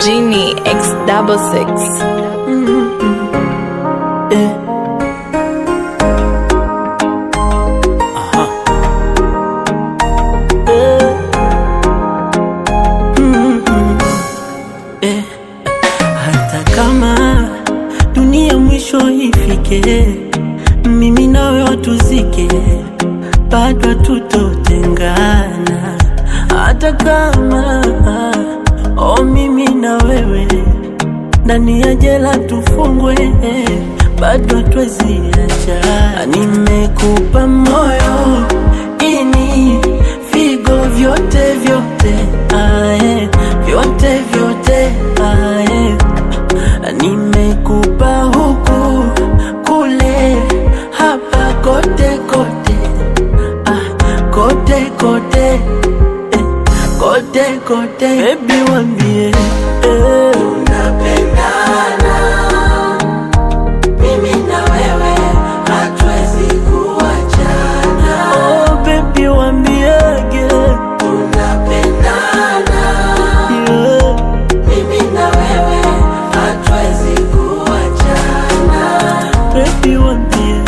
Genie X double six. Eh. Aha. Eh. Mm, mm. Eh. Hata kama dunia mwisho ifike, mimi nawe watuzike, bado tutotengana. Hata kama oh, mimi na wewe ndani ya jela tufungwe, bado hatuwezi acha. Nimekupa moyo ini figo vyote vyote, ae, vyote vyote ae. Nimekupa huku kule hapa kote kote, ah, kote kote eh, kote kote, baby wambie eh. Mimi na wewe hatuwezi kuachana, Oh, baby wambiege tunapendana. yeah. Mimi na wewe hatuwezi kuachana, Baby wambie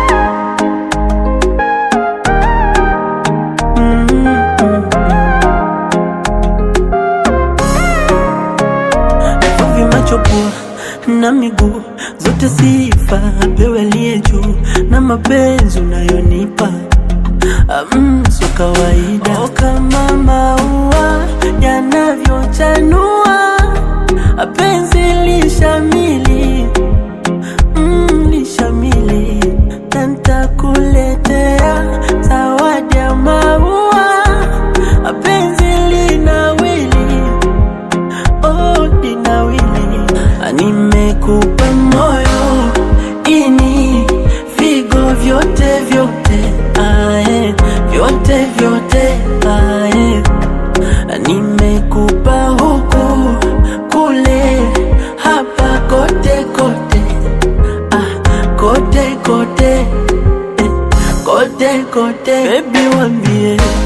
mm -mm. Vivi macho pua na miguu zote sifa apewe aliye juu na mapenzi unayonipa Mm, so kawaida oh, kama maua yanavyochanua penzi lishamili mm, lishamili na ntakuletea zawadi ya maua penzi linawili oh, linawili nimekupa moyo ini figo vyote vyote ae, vyote vyote ae. nimekupa huku kule hapa kote kote ah, kote kote eh, kote kote bebi wambie